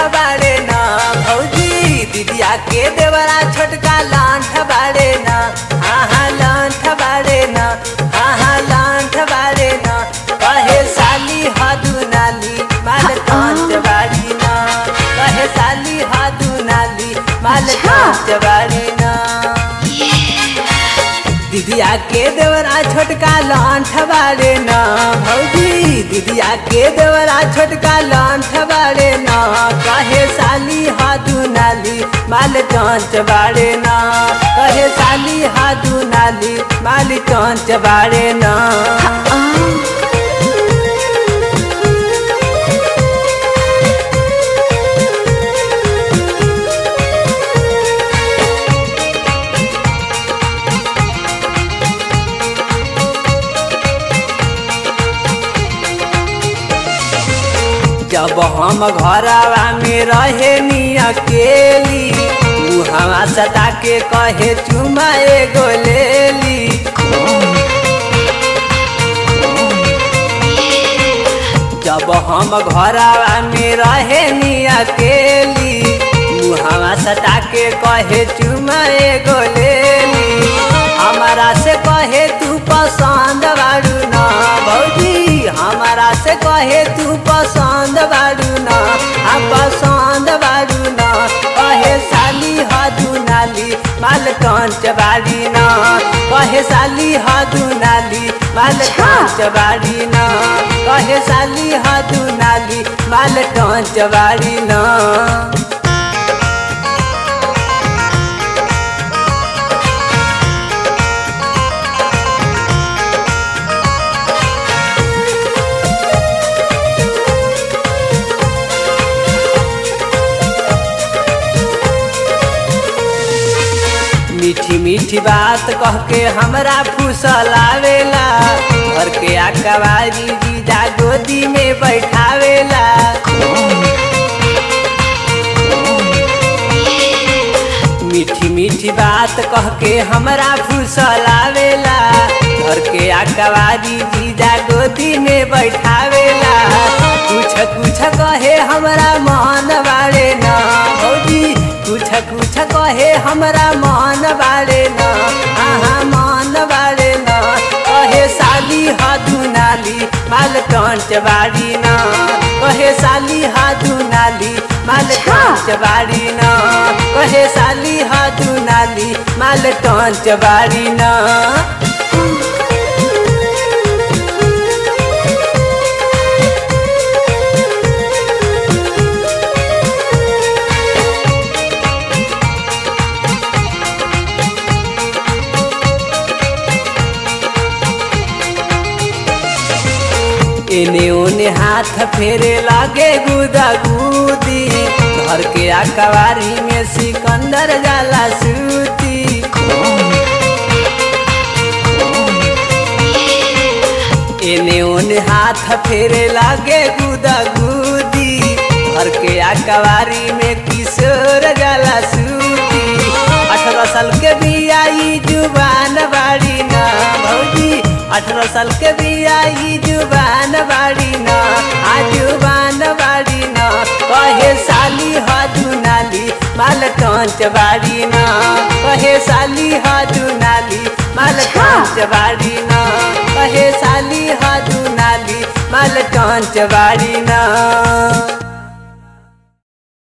बाड़े ना भौजी दीदिया के देवरा छोटका लांठ बाड़े ना हाँ हाँ लांठ बाड़े ना हाँ हाँ लांठ बाड़े ना कहे साली हादू नाली माल कांच बाड़ी ना कहे साली हादू नाली माल अच्छा। कांच बाड़ी ना दीदिया के देवरा छोटका लांठ बाड़े ना भौजी दीदिया के देवरा छोटका लांठ बाड़े ना कहे साली हादू नाली माल कांच बाड़े ना कहे साली हादू नाली माल कांच बाड़े ना जब हम घरवा में रहे नी अकेली ऊ हवा सता के कहे चुमा एगो लेली जब हम घरवा में रहे नी अकेली ऊ हवा सता के कहे चुमा एगो लेली हमारा से कहे तू पसंद बाड़ू ना भौजी हमारा से कहे तू पसंद बाड़ू ना हम पसंद बाड़ू ना कहे साली हादू नाली माल कांच बाड़ी ना कहे साली हादू नाली माल अच्छा। कांच बाड़ी ना कहे साली हादू नाली माल कांच बाड़ी ना मीठी मीठी बात कह के हमरा फूसल आवेला घर के आकवारी जीजा गोदी में बैठावेला मीठी मीठी बात कह के हमरा फूसल आवेला घर के आकवारी जीजा गोदी में बैठावेला कुछ कुछ कहे हमरा मन बाड़े ना भौजी कुछ कुछ कहे हमरा मन बाड़े ना हाँ मन बाड़े ना कहे साली हाथू नाली माल कांच बाड़ी ना कहे साली हाथू नाली माल अच्छा। कांच बाड़ी ना कहे साली हाथू नाली माल कांच बाड़ी ना एने ओने हाथ फेरे लागे गुदा गुदी घर के आकवारी में सिकंदर जाला सूती एने ओने हाथ फेरे लागे गुदा गुदी घर के आकवारी में किशोर जाला सूती अठारह साल के बियाई जुबान बाड़ी ना भौजी अठारह साल के बियाई जुबान बाड़ी ना आ जुबान बाड़ी ना कहे साली हाथू नाली माल कांच बाड़ी ना कहे साली हाथू नाली माल अच्छा। कांच बाड़ी ना कहे साली हाथू नाली माल कांच बाड़ी ना